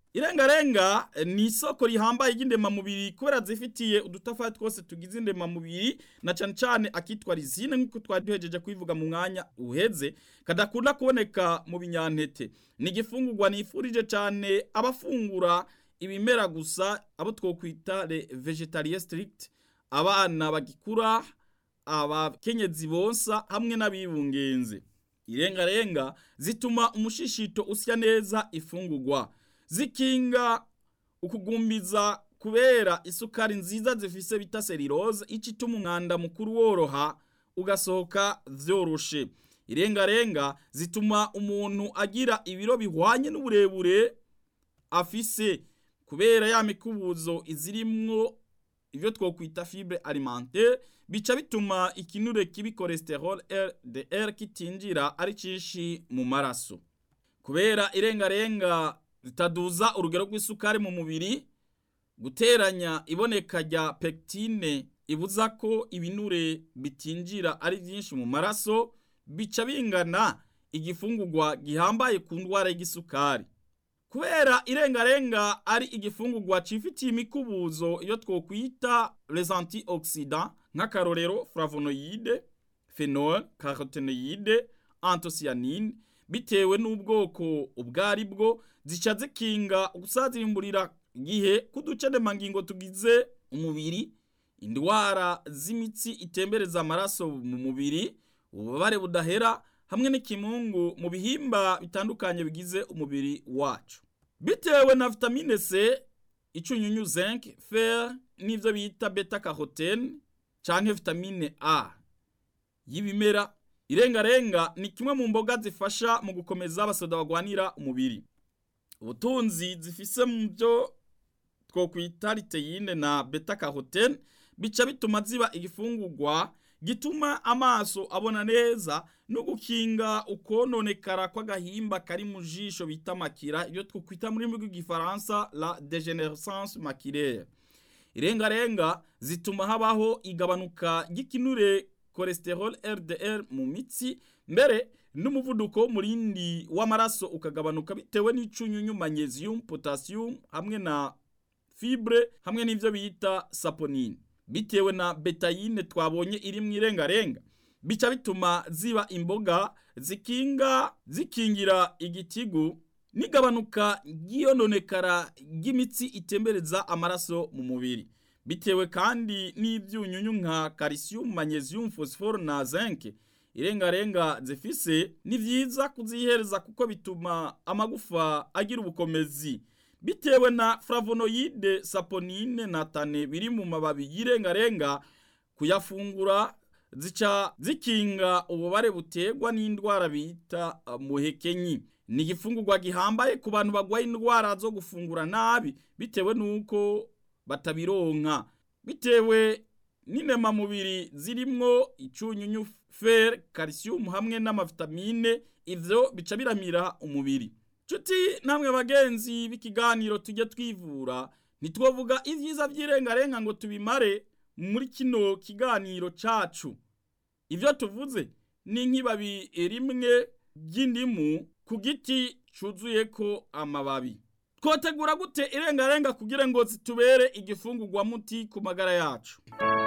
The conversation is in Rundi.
irengarenga ni isoko rihambaye ry'indemamubiri kubera zifitiye udutafari twose tugize indemamubiri na cane cane akitwa rizine nk'uko twari duhejeje kubivuga mu mwanya uheze kadakunda kuboneka mu binyantete ni igifungurwa nifurije cane abafungura ibimera gusa abo twokwita le vegetariens strict abana bagikura abakenyezi bonsa hamwe n'abibungenze irengarenga zituma umushishito usya neza ifungurwa zikinga ukugumbiza kubera isukari nziza zifise bita selirose ico ituma umwanda mukuru woroha ugasohoka vyoroshe irengarenga zituma umuntu agira ibiro bihwanye n'uburebure afise kubera ya mikubuzo izirimwo ivyo twokwita fibre alimentaire bica bituma ikinure kibi cholesterol LDL kitinjira ari cinshi mu maraso kubera irengarenga zitaduza urugero rw'isukari mu mubiri guteranya iboneka rya pectine ibuza ko ibinure bitinjira ari byinshi mu maraso bica bingana igifungurwa gihambaye ku ndwara y'igisukari kubera irengarenga ari igifungurwa cifitiye imikubuzo iyo twokwita les antioxidants nk'akarorero flavonoide phenol carotenoide anthocyanine bitewe n'ubwoko ubwo ari bwo zica zikinga gusazirimburira igihe k'uducedemangingo tugize umubiri indwara z'imitsi itembereza amaraso mu mubiri ububabare budahera hamwe n'ikimungu mu bihimba bitandukanye bigize umubiri wacu bitewe na vitamine C icunyunyu zinc fer n'ivyo bita beta carotene canke vitamine A y'ibimera irengarenga ni kimwe mu mboga zifasha mu gukomeza abasoda bagwanira umubiri ubutunzi zifise mu byo twokwita liteyine na beta carotene bica bituma ziba igifungurwa gituma amaso abona neza no gukinga ukononekara kw'agahimba kari mu jisho bita makira iyo twokwita muri rw'igifaransa la degenerescence makilaire irengarenga zituma habaho igabanuka ry'ikinure cholesterol LDL mu mitsi mbere n'umuvuduko w'umurindi w'amaraso ukagabanuka bitewe n'icunyunyu magnesium potassium hamwe na fibre hamwe n'ivyo bita saponine bitewe na betayine twabonye iri mu irengarenga bica bituma ziba imboga zikinga zikingira igitigu n'igabanuka ry'iyononekara ry'imitsi itembereza amaraso mu mubiri bitewe kandi n'ibyunyunyu nka calcium magnesium phosphore na zinc irengarenga zifise ni vyiza kuzihereza kuko bituma amagufa agira ubukomezi bitewe na flavonoide saponine na tane biri mu mababi y'irengarenga kuyafungura zica zikinga ububare butegwa n'indwara bita muhekenyi ni igifungurwa gihambaye ku bantu bagwaye indwara zo gufungura nabi bitewe n'uko batabironka bitewe n'intemamubiri zirimwo icunyunyu fer calcium hamwe n'amavitamine ivyo bica biramira umubiri nshuti namwe bagenzi b'ikiganiro tujye twivura ntitwovuga ivyiza vy'irengarenga ngo tubimare muri kino kiganiro cacu ivyo tuvuze ni nk'ibabi rimwe ry'indimu ku giti cuzuyeko amababi twotegura gute irengarenga kugira ngo zitubere igifungurwa muti ku magara yacu